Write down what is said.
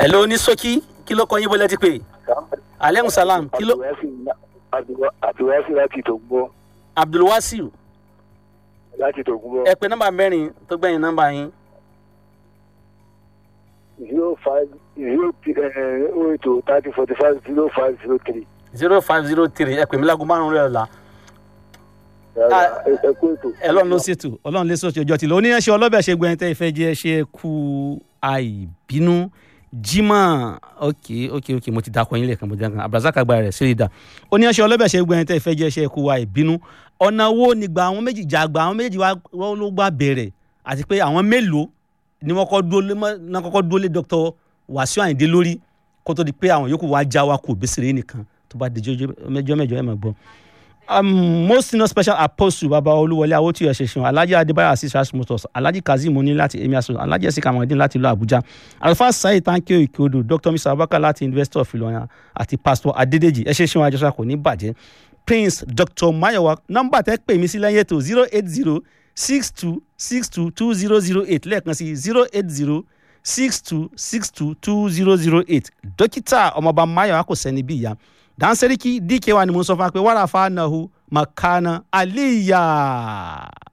hello ní sọ́kí kí ló kọ́ yín bọ́lẹ́ ti pè aleykum salam kí ló àtiwáṣí láti tògbọ́ abdulwasiu láti tògbọ́ ẹ pé nọ́mbà mẹ́rin tó gbẹ̀yìn nọ́mbà yín zero five zero oh eight oh thirty forty five zero five zero three. zero five zero three ẹ pè mí lágùn márùn rẹ̀ ọ̀la ẹ kú ètò. ọlọ́run ló ṣètò ọlọ́run lè sọ̀tì ọjọ́ tìlọ oníyanṣẹ́ ọlọ́bẹ̀ ṣe gbẹ̀yìn tẹ́ ìfẹ́ jẹ́ ṣe kú àìbínú jimá ok ok ok mo ti dakọ yín lẹ́ẹ̀kan mo ti dakọ abdulrasaq agbára rẹ̀ sílẹ̀ dà oníyanṣẹ́ ọlọ́bẹ̀ ṣe gbẹ̀yìn tẹ́ ìfẹ́ jẹ́ ṣe kú àìbínú ọ̀nà wo nígbà àwọn méjì jàgbà àwọn méjì wá ló gbà bẹ̀rẹ̀ àti pé àwọn mélòó ni wọ́n kọ́ dúró lé náà kọ́kọ́ dúró lé dr wàsíù àyìndé lórí kó tó di pé àwọn yòókù wá já wa kù bẹ́sẹ̀rẹ́ nìkan tó bá di mẹ́jọ mẹ́jọ ẹ̀ máa gbọ́ um, most senior special apostle baba olúwọlé awótúyọ ṣẹṣin alhaji adébáyọ asis rasmus alhaji kazeem oní láti emi aso alhaji ẹsẹ kamadin láti ìlú abuja alfa saheed tankio ikodo dr mr abubakar láti university of ilorin àti pastor adedeji ẹ ṣẹṣin àjọṣà kò ní bàjẹ́ prince dr mayowa nọ́mbà tẹ́ pè mí sí lẹ́yìn ètò zero eight zero six two six two two zero zero eight lẹ́ẹ̀kan sí zero eight zero six two six two two zero zero eight dókítà ọmọọba mayowa kò sẹ́ni bí ìyá dan sarki dk wa ni mun sọ fún wa pé wàrà fa nahu makana aliya.